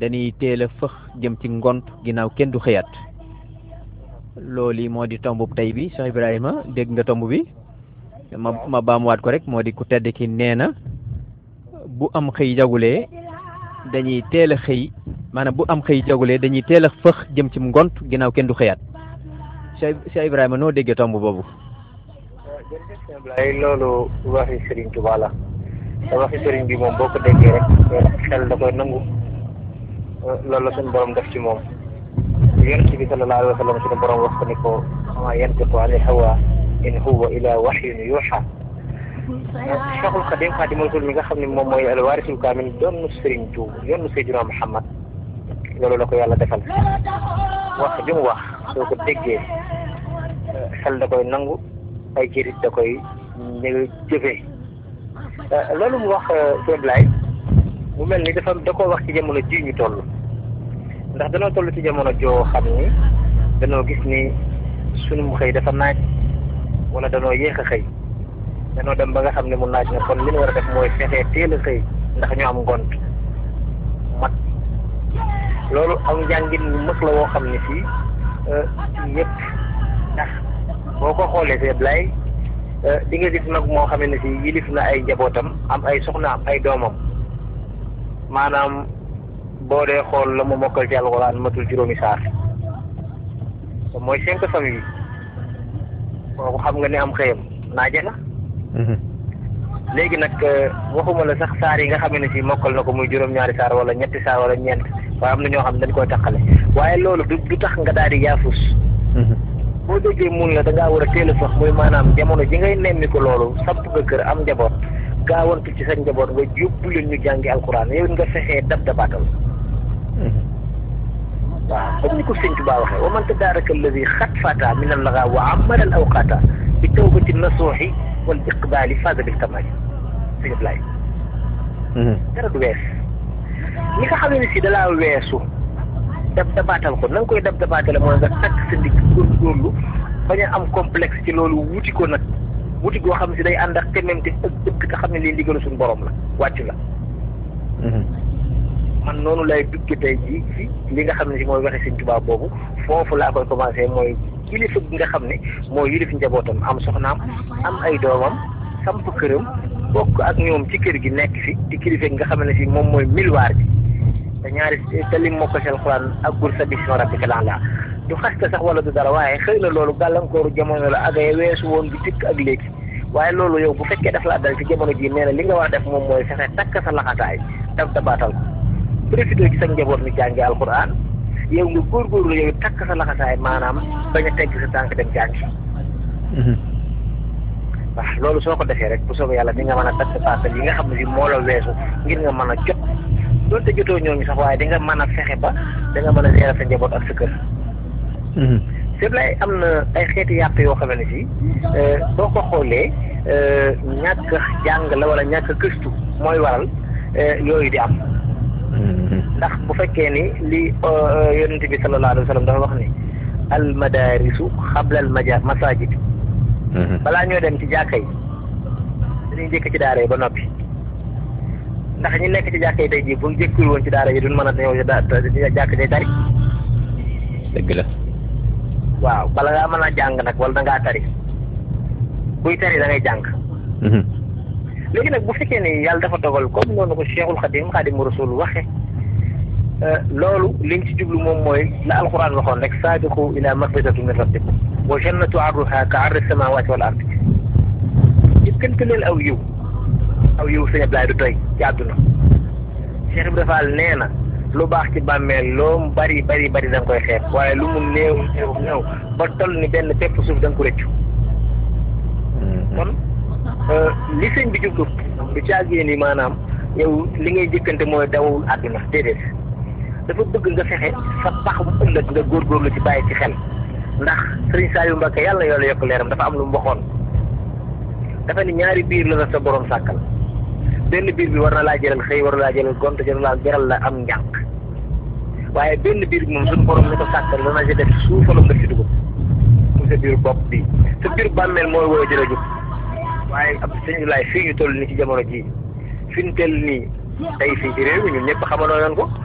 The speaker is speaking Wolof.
dañuy teel a fëx jëm ci ngont ginnaaw kenn du xëyaat loolu moo di tomb tey bi Cheikh Ibrahima dégg nga tomb bi ma ma baamuwaat ko rek moo di ku tedd ki nee na bu am xëy jagulee dañuy teel a xëy maanaam bu am xëy jagulee dañuy teel a fëx jëm ci ngont ginnaaw kenn du xëyaat Cheikh Cheikh Ibrahima noo déggee tomb boobu. jërëjëf sëñ Ablaye loolu waxi Serigne Touba la te waxi Serigne bi moom boo ko déggee rek xel da koy nangu loolu la suñu borom def ci moom yonent bi sallallahu alayhi wa sallam suñu borom wax ko ni ko ma yantiqu ani hawa in huwa ila wahyun yuha Cheikhul Khadim Khadimul Rasul mi nga xam ne moom mooy alwaarisul kaamil doon Serigne Touba yoonu Seydina Muhammad loolu la ko yàlla defal wax li mu wax soo ko déggee xel da koy nangu ay jërit da koy ñu jëfee loolu mu wax sëñ Blaye mu mel ni dafa da koo wax ci jamono ji ñu toll ndax danoo toll ci jamono joo xam ni danoo gis ni sunu xëy dafa naaj wala danoo yéex a xëy danoo dem ba nga xam ne mu naaj na kon li ñu war a def mooy fexee teel a xëy ndax ñu am ngont mat loolu am njàngin mu mag la woo xam ne fii ñëpp ndax boo ko xoolee see Blay di nga gis nag moo xam ne si yilif na ay njabootam am ay soxna am ay doomam maanaam boo dee xool la mu mokkal ci alxuraan matul juróomi saar mooy cinq famille kooku xam nga ne am xëyam naaje na léegi nag waxuma la sax saar yi nga xam ne si mokkal na ko muy juróom-ñaari saar wala ñetti saar wala ñeent waaye am na ñoo xam ne dañ koy taxale waaye loolu du du tax nga daal di yaafus boo déggee mun la da ngaa war a teel a sax muy maanaam jamono ji ngay nemmi ko loolu samp nga kër am njaboot gaawantu ci sa njaboot nga yóbbu leen ñu jàngi alquran yow nga fexee dab dabaatal waaw comme ni ko sëñ Tuubaa waxee wa man tadaaraka alladi xat fata min allaga wa amara al awqata bi tawbati nasuuxi wal iqbaali faaza bil kamaali sëñ Ablaay dara du wees ñi nga xam ne si dalaa weesu dab dabaatal ko na nga koy dab dabaatale mooy nga takk sa ndigg góorgóorlu bañ a am complexe ci loolu wuti ko nag wuti goo xam si day ànd ak tememte ak dëkk te xam ne lii ndigalu suñu borom la wàccu la man noonu lay dugge tey jii ci li nga xam ne si mooy waxe Sëñ Tuubaa boobu foofu laa koy commencé mooy kilifa gi nga xam ne mooy yilif njabootam am soxnaam am ay doomam samp këram bokk ak ñoom ci kër gi nekk fi di kilifa gi nga xam ne si moom mooy milwaar bi te ñaari te lim moo ko seen xuraan ak gur sa bismi rabbika laa du xaste sax wala du dara waaye xëy na loolu gàllankooru jamono la ak ay weesu woon bi tikk ak léegi waaye loolu yow bu fekkee daf laa dal ci jamono ji nee na li nga war a def moom mooy fexe takk sa laxataay daf dabaatal ko profité ci sa njaboot mi jàngi alquran yow nga góorgóorlu yow takk sa laxataay maanaam bañ a tegg sa tànk dem jàngi waaw loolu soo ko defee rek bu soobee yàlla di nga mën a takk dabaatal yi nga xam ne si moo la weesu ngir nga mën a jot doonte jotoo ñooñu sax waaye di nga mën a fexe ba da nga mën a leeral sa njaboot ak sa kër c'est vrai am na ay xeeti yàq yoo xam ne si boo ko xoolee ñàkk jàng la wala ñàkk gëstu mooy waral yooyu di am ndax bu fekkee ni li yonent bi sallallahu alayhi wa sallam dafa wax ni al madarisu xabla al maja masajid balaa ñoo dem ci jàkka yi dañuy njëkk ci daara yi ba noppi ndax ñi nekk ci jàkka yi tey jii bu ñu jëkkul woon ci daara yi duñ mën a ñëw jàkk day tari dëgg la waaw bala ngaa mën a jàng nag wala da ngaa tari buy tari da ngay jàng léegi nag bu fekkee ni yàlla dafa dogal comme noonu ko Cheikhul Khadim Khadimu Rasul waxe loolu liñ ci jublu moom mooy la alquran waxoon rek saabiqu ila magfirati min rabbikum wa jannatu arduha ka ardi samawati wal ardi jëkkante leen aw yiw aw yiw sëñ Ablaye du doy ci àdduna Cheikh Ibrahima Fall nee na lu baax ci bàmmeel loo mu bari bari bari da nga koy xeeb waaye lu mu néew néew néew ba toll ni benn pepp suuf da nga ko rëccu kon li sëñ bi jublu du caagee ni maanaam yow li ngay jëkkante mooy dawul àdduna déedéet dafa bëgg nga fexe sa pax bu ëllëg nga góorgóorlu ci bàyyi ci xel ndax sëriñ Saliou Mbacke yàlla na yàlla yokk leeram dafa am lu mu waxoon dafa ni ñaari biir la la sa borom sàkkal benn biir bi war na laa jëral xëy war na laa jëral gont jëral laa jaral la am njànq waaye benn biir bi moom suñu borom ni ko sàkkal dana ci def suufalam nga ci dugub mu sa biir bopp bi sa biir bàmmeel mooy woo jëla jóg waaye ab sëñ laay fii ñu toll nii ci jamono jii fi ñu tell nii tey fii ci réew mi ñun ñëpp xamandoo yoon ko